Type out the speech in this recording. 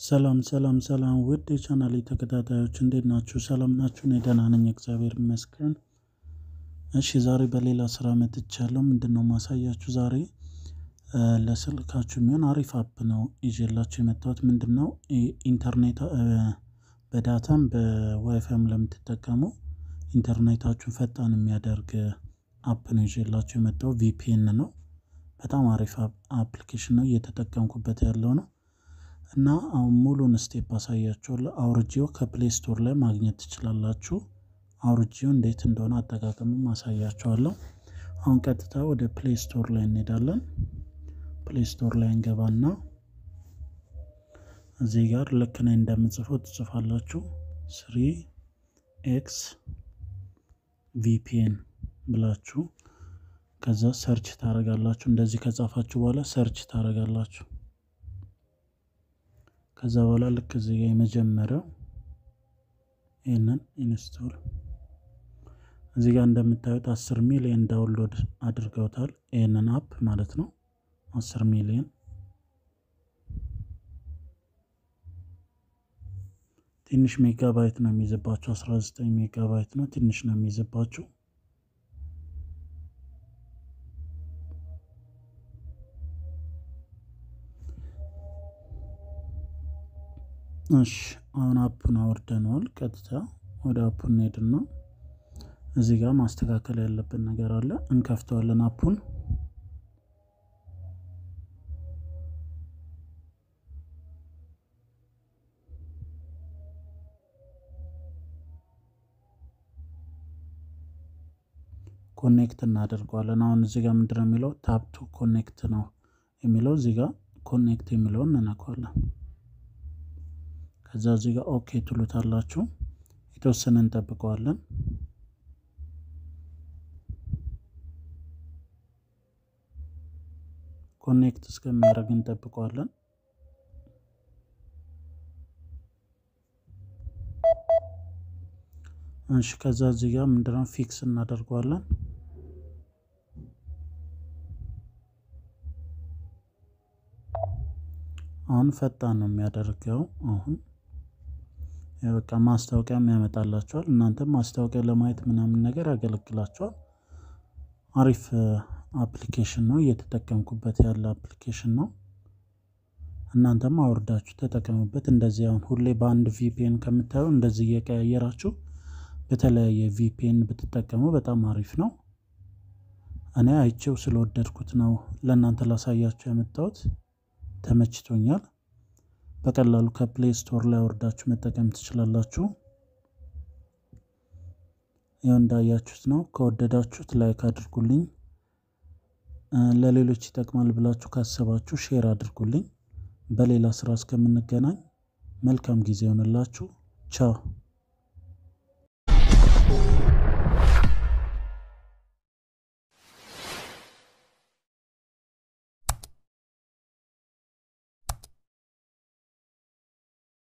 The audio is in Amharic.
ሰላም ሰላም ሰላም ውድ የቻናሌ ተከታታዮች እንዴት ናችሁ? ሰላም ናችሁ? እኔ ደህና ነኝ፣ እግዚአብሔር ይመስገን። እሺ ዛሬ በሌላ ስራ መጥቻለሁ። ምንድነው ማሳያችሁ ዛሬ ለስልካችሁ የሚሆን አሪፍ አፕ ነው ይዤላችሁ የመጣሁት። ምንድነው ኢንተርኔት በዳታም በዋይፋይም ለምትጠቀሙ ኢንተርኔታችሁን ፈጣን የሚያደርግ አፕ ነው ይዤላችሁ የመጣው። ቪፒኤን ነው። በጣም አሪፍ አፕሊኬሽን ነው፣ እየተጠቀምኩበት ያለው ነው እና አሁን ሙሉን ስቴፕ አሳያችኋለሁ። አውርጄው ከፕሌይ ስቶር ላይ ማግኘት ትችላላችሁ። አውርጄው እንዴት እንደሆነ አጠቃቀምም አሳያችኋለሁ። አሁን ቀጥታ ወደ ፕሌይ ስቶር ላይ እንሄዳለን። ፕሌይ ስቶር ላይ እንገባና እዚህ ጋር ልክ ነኝ እንደምጽፈው ትጽፋላችሁ። ስሪ ኤክስ ቪፒኤን ብላችሁ ከዛ ሰርች ታደርጋላችሁ። እንደዚህ ከጻፋችሁ በኋላ ሰርች ታደርጋላችሁ። ከዛ በኋላ ልክ እዚህ ጋር የመጀመሪያው ይህንን ኢንስቶል እዚህ ጋር እንደምታዩት አስር ሚሊዮን ዳውንሎድ አድርገውታል። ይህንን አፕ ማለት ነው። አስር ሚሊዮን ትንሽ ሜጋባይት ነው የሚይዝባችሁ። 19 ሜጋባይት ነው፣ ትንሽ ነው የሚይዝባችሁ። እሺ አሁን አፑን አውርደነዋል። ቀጥታ ወደ አፑ እንሄድና እዚህ ጋር ማስተካከል ያለብን ነገር አለ። እንከፍተዋለን አፑን ኮኔክት እናደርገዋለን። አሁን እዚህ ጋር ምንድን ነው የሚለው ታፕ ቱ ኮኔክት ነው የሚለው። እዚህ ጋር ኮኔክት የሚለውን እንነካዋለን። ከዛ እዚህ ጋር ኦኬ ትሉታላችሁ። የተወሰነ እንጠብቀዋለን። ኮኔክት እስከሚያደርግ እንጠብቀዋለን። እሺ ከዛ እዚህ ጋር ምንድነው ፊክስ እናደርገዋለን። አሁን ፈጣን ነው የሚያደርገው። አሁን በቃ ማስታወቂያም ያመጣላቸዋል። እናንተም ማስታወቂያ ለማየት ምናምን ነገር ያገለግላቸዋል። አሪፍ አፕሊኬሽን ነው፣ እየተጠቀምኩበት ያለ አፕሊኬሽን ነው። እናንተም አውርዳችሁ ተጠቀሙበት። እንደዚህ አሁን ሁሌ በአንድ ቪፒኤን ከምታዩ እንደዚህ እየቀያየራችሁ በተለያየ ቪፒኤን ብትጠቀሙ በጣም አሪፍ ነው። እኔ አይቼው ስለወደድኩት ነው ለእናንተ ላሳያችሁ ያመጣሁት። ተመችቶኛል። በቀላሉ ከፕሌይ ስቶር ላይ አውርዳችሁ መጠቀም ትችላላችሁ። ያው እንዳያችሁት ነው። ከወደዳችሁት ላይክ አድርጉልኝ። ለሌሎች ይጠቅማል ብላችሁ ካሰባችሁ ሼር አድርጉልኝ። በሌላ ስራ እስከምንገናኝ መልካም ጊዜ ይሆንላችሁ። ቻው